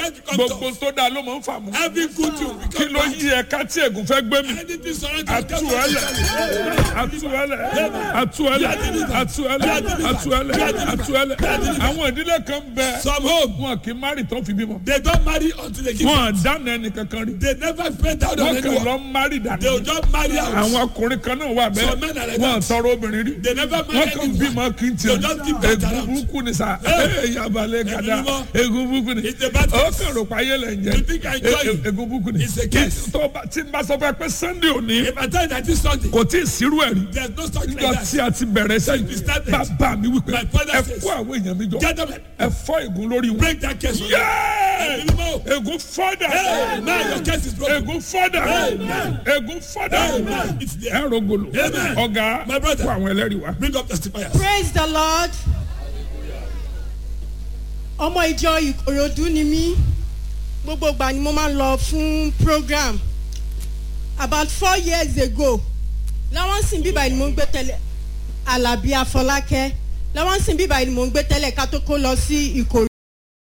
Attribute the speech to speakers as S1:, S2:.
S1: When it comes
S2: gbogbo tó dáa ló máa ń fà mú
S1: Every good thing will
S2: kí
S1: become
S2: ló
S1: bad.
S2: yí ẹ̀ka tí ègún fẹ́ gbé mi
S1: Anything surrounding you
S2: atuẹlẹ atuẹlẹ atuẹlẹ atuẹlẹ atuẹlẹ atuẹlẹ àwọn ìdílé kan bẹ
S1: Some home,
S2: wọn kì í márì tó fi bímọ
S1: they don't marry until they give
S2: wọn
S1: birth.
S2: dáná ẹnì kankan rí
S1: They never spend out on
S2: wọn kàn
S1: anyone.
S2: lọ márì
S1: They will
S2: dànù
S1: just marry out.
S2: àwọn ọkùnrin kan náà wà
S1: Some men
S2: bẹ́ẹ̀
S1: are like
S2: wọn
S1: that.
S2: tọrọ obìnrin rí
S1: They never
S2: wọn
S1: marry
S2: kàn
S1: anyone.
S2: bímọ kí n
S1: They
S2: tiẹ̀
S1: just give birth
S2: egun
S1: around.
S2: burúkú ni sa
S1: Hey.
S2: yabalẹ̀ gada
S1: Egun mímọ́.
S2: egun burúkú ni
S1: It's a bad
S2: ó
S1: case.
S2: kàn rò pa ayé lẹ̀ ń jẹ
S1: You think I enjoy
S2: E-
S1: it?
S2: e- egun burúkú ni
S1: It's a case.
S2: tó bá tí n bá sọ fún ẹ pé sunday òní
S1: If I tell you that this Sunday,
S2: kò tí ì sírú ẹ̀ rí
S1: there's no such
S2: nígbà
S1: like
S2: tí
S1: that.
S2: a ti bẹ̀rẹ̀
S1: we
S2: sẹ́yìn
S1: started.
S2: bàbá mi wípé
S1: My father
S2: ẹ
S1: says,
S2: kó àwọn èèyàn mi jọ
S1: Get them.
S2: ẹ fọ́ ègún lórí wọn.
S1: Break that case.
S2: Yéé!
S1: Amen.
S2: ègún fọ́dà
S1: Now your case is broken.
S2: ègún fọ́dà ègún fọ́dà
S1: Amen. It's there.
S2: ẹ rògbòlò
S1: Amen.
S2: ọ̀gá
S1: My brother.
S2: kó àwọn ẹlẹ́rìí wá.
S1: Bring up testifiers.
S3: praise the lord ọmọ ìjọ ìkòròdú ni mí gbogbo ìgbà ni mo máa ń lọ fún program about four years ago láwọn sìn bíbá ni mo ń gbé tẹ́lẹ̀ alábí afọlákẹ́ láwọn sìn bíbá ni mo ń gbé tẹ́lẹ̀ ká tó kó lọ sí ìkòròdú.